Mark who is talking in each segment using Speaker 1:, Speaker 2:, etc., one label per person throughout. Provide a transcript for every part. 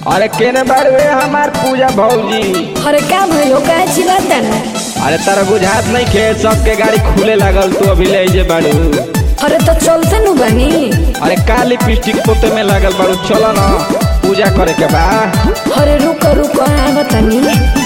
Speaker 1: अरे केने बार वे हमार पूजा भौजी
Speaker 2: अरे का भइलो का चिल्लाता ना
Speaker 1: अरे तारा बुझात नहीं खे सबके गाड़ी खुले लागल तू अभी ले जे बाड़ू
Speaker 2: अरे तो चलते नु बानी
Speaker 1: अरे का लिपस्टिक पोते में लागल बाड़ू चलो ना पूजा करे के बा
Speaker 2: अरे रुको रुको आ बतानी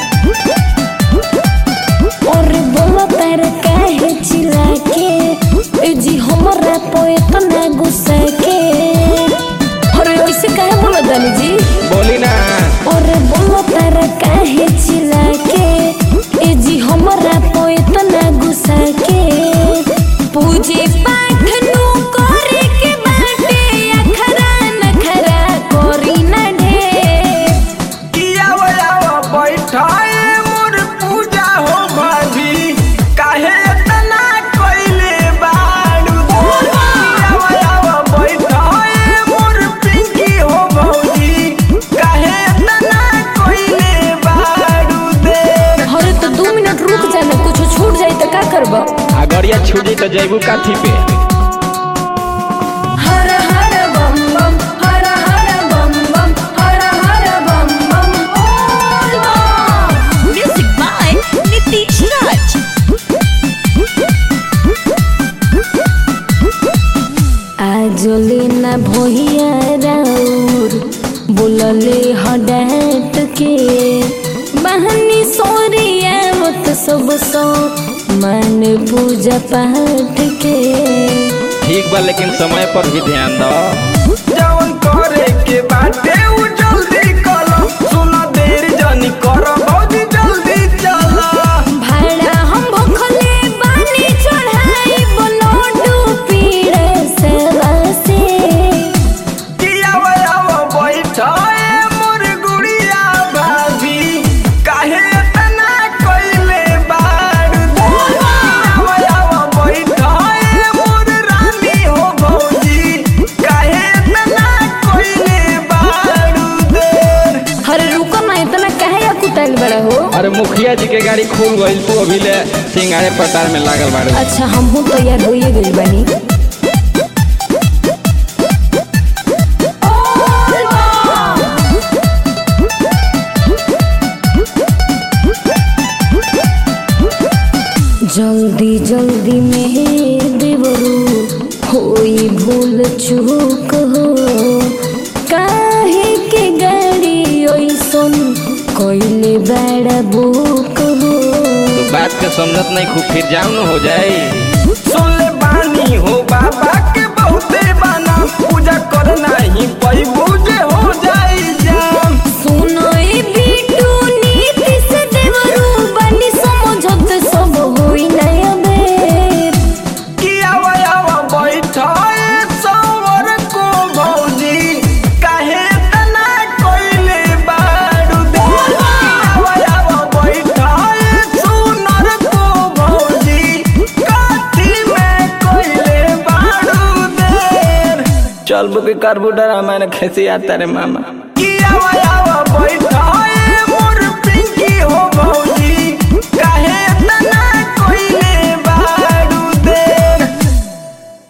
Speaker 2: अरे बोलो तार काहे चिल्ला के ए जी हमरा पे इतना गुस्सा के अरे ऐसे काहे बोलो दानी जी
Speaker 1: बोली ना
Speaker 2: अरे बोलो तार काहे चिल्ला के ए जी हमरा पे इतना गुस्सा के पूजे पाठ नु करे के बाटे अखरा नखरा करी ना ढेर
Speaker 1: बैठाए मोर पूजा हो भाभी काहे इतना कोइले बाड़ू बैठाए मोर पिंकी हो भौजी काहे इतना कोइले बाड़ू दे
Speaker 2: अरे तो दो मिनट रुक जाना कुछ छूट जाए तो का करबो
Speaker 1: अगरिया छूटी तो जैबू काथी पे
Speaker 2: हर हर बम बम हर हर बम बम हर हर बम बम बोल बम
Speaker 3: Music by Nitish Raj.
Speaker 2: आज लेना भोहिया राउर बोलले हडाट के बहनी सोरिया मत सब सो मन पूजा पाठ के
Speaker 1: ठीक बा लेकिन समय पर भी ध्यान दो जवन करे के बाटे उ जल्दी करो सुना देर जनी करो भौजी जल्दी चला
Speaker 2: भाड़ा हम भोखले बानी चढ़ाई बोलोडू पीड़े से बसे
Speaker 1: किया वयाव बैठाए मोर गुड़िया भाभी काहे इतना कोइले बाड़ किया वयाव बैठाए मोर रानी हो भौजी काहे इतना कोइले बाड़ देर
Speaker 2: अरे रुको ना इतना काहे या कुटाइल बड़ा हो
Speaker 1: अरे मुखिया जी के गाड़ी खुल गई तू अभी ले सिंगारे पटार में लागल बाड़ू
Speaker 2: अच्छा हम हूँ तैयार होइए गई बनी जल्दी जल्दी में देवरू होई भूल चूक हो काहे के गाड़ी ओइसन कोइले बड़ा बुक हो
Speaker 1: तो बात के समझत नहीं खूब फिर जाऊन हो जाई सुनले बानी हो बाबा के बहुते बाना पूजा करना ही पई पूजे हो जाई जाम
Speaker 2: सुनो ए बिटू नीति से देवरू बनी समझत सब होई नया बेर
Speaker 1: किया वयावा बैठाए सवर को भौजी काहे तना कोइले बाड़ू दे किया वयावा बैठाए सुनर को भौजी काठी में कोइले बाड़ू देर चल बुके करबू डरा मैंने खेसी आता रे मामा किया वयावा बैठा